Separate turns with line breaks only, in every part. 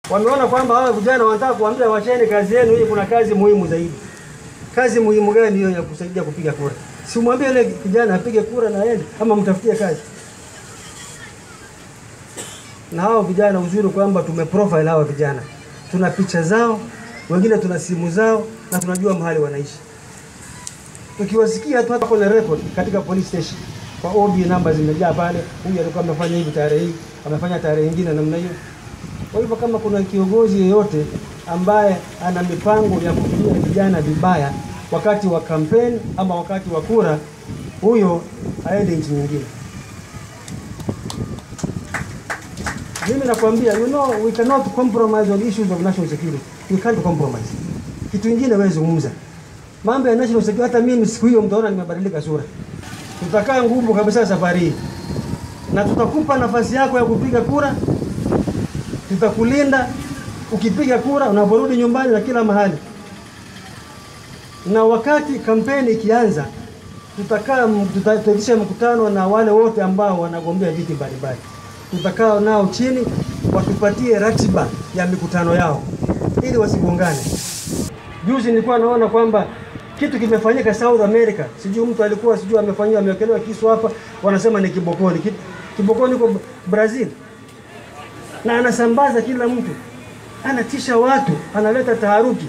Wameona kwamba hawa vijana wanataka kuambia wacheni kazi yenu hii, kuna kazi muhimu zaidi. Kazi muhimu gani hiyo ya kusaidia kupiga kura? Si mwambie yule kijana apige kura na aende, ama mtafutie kazi. Na hao vijana, uzuri kwamba tumeprofile hawa vijana, tuna picha zao, wengine tuna simu zao, na tunajua mahali wanaishi. Tukiwasikia tu hata kwenye record katika police station, kwa OB namba zimejaa pale, huyu alikuwa amefanya hivi tarehe hii, amefanya tarehe nyingine namna hiyo. Kwa hivyo kama kuna kiongozi yeyote ambaye ana mipango ya kutumia vijana vibaya wakati wa kampeni ama wakati wa kura, huyo aende nchi nyingine. Mimi nakwambia, you know, we cannot compromise on issues of national security. We can't compromise. Kitu kingine wewe zungumza mambo ya national security. Hata mimi siku hiyo mtaona nimebadilika sura. Tutakaa ngumu kabisa safari hii, na tutakupa nafasi yako ya kupiga kura tutakulinda ukipiga kura unaporudi nyumbani na kila mahali. Na wakati kampeni ikianza, tutakaa tutaitisha mkutano na wale wote ambao wanagombea viti mbalimbali, tutakaa nao chini watupatie ratiba ya mikutano yao ili wasigongane. Juzi nilikuwa naona kwamba kitu kimefanyika South America, sijui mtu alikuwa sijui amefanyiwa amewekelewa kisu hapa, wanasema ni kibokoni. Ki- Kibokoni huko Brazil na anasambaza kila mtu, anatisha watu, analeta taharuki.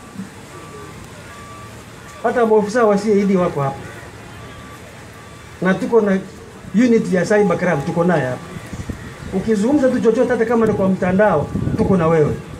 Hata maofisa wa CID wako hapa, na tuko na unit ya cyber crime, tuko naye hapa. Ukizungumza tu chochote, hata kama ni kwa mtandao, tuko na wewe.